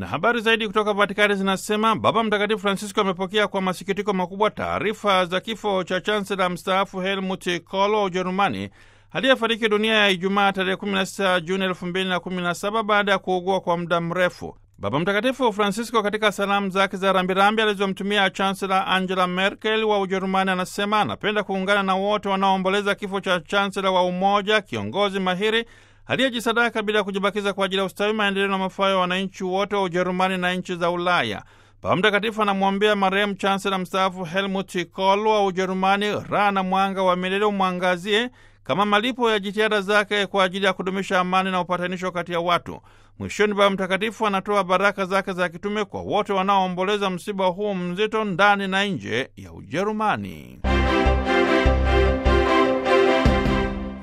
habari zaidi kutoka Vatikani zinasema Baba Mtakatifu Francisco amepokea kwa masikitiko makubwa taarifa za kifo cha chansela mstaafu Helmut Kohl wa Ujerumani aliyefariki dunia ya Ijumaa tarehe 16 Juni 2017 baada ya kuugua kwa muda mrefu. Baba Mtakatifu Francisco katika salamu zake za rambirambi alizomtumia chansela Angela Merkel wa Ujerumani anasema anapenda kuungana na wote wanaoomboleza kifo cha chansela wa Umoja, kiongozi mahiri aliyejisadaka bila kujibakiza kwa ajili ya ustawi, maendeleo na mafao ya wananchi wote wa Ujerumani na nchi za Ulaya. Baba Mtakatifu anamwombea marehemu chansela mstaafu Helmut Kohl wa Ujerumani raha na mwanga wa milele umwangazie kama malipo ya jitihada zake kwa ajili ya kudumisha amani na upatanisho kati ya watu. Mwishoni, Baba Mtakatifu anatoa baraka zake za kitume kwa wote wanaoomboleza msiba huu mzito ndani na nje ya Ujerumani.